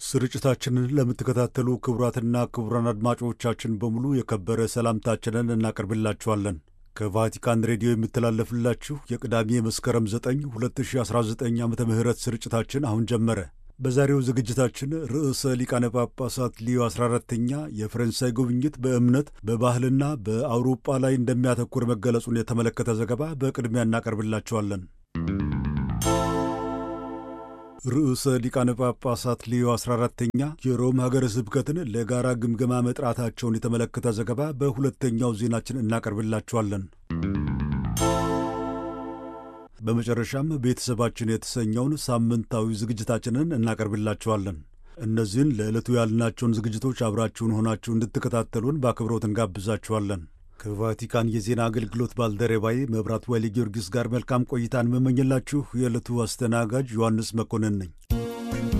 ስርጭታችንን ለምትከታተሉ ክቡራትና ክቡራን አድማጮቻችን በሙሉ የከበረ ሰላምታችንን እናቀርብላችኋለን። ከቫቲካን ሬዲዮ የሚተላለፍላችሁ የቅዳሜ መስከረም 9 2019 ዓ ም ስርጭታችን አሁን ጀመረ። በዛሬው ዝግጅታችን ርዕሰ ሊቃነ ጳጳሳት ሊዮ 14ተኛ የፈረንሳይ ጉብኝት በእምነት በባህልና በአውሮጳ ላይ እንደሚያተኩር መገለጹን የተመለከተ ዘገባ በቅድሚያ እናቀርብላችኋለን። ርዕሰ ሊቃነ ጳጳሳት ሊዮ 14ተኛ የሮም ሀገረ ስብከትን ለጋራ ግምገማ መጥራታቸውን የተመለከተ ዘገባ በሁለተኛው ዜናችን እናቀርብላችኋለን። በመጨረሻም ቤተሰባችን የተሰኘውን ሳምንታዊ ዝግጅታችንን እናቀርብላችኋለን። እነዚህን ለዕለቱ ያልናቸውን ዝግጅቶች አብራችሁን ሆናችሁ እንድትከታተሉን በአክብሮት እንጋብዛችኋለን። ከቫቲካን የዜና አገልግሎት ባልደረባዬ መብራት ወሊ ጊዮርጊስ ጋር መልካም ቆይታን መመኝላችሁ የዕለቱ አስተናጋጅ ዮሐንስ መኮንን ነኝ።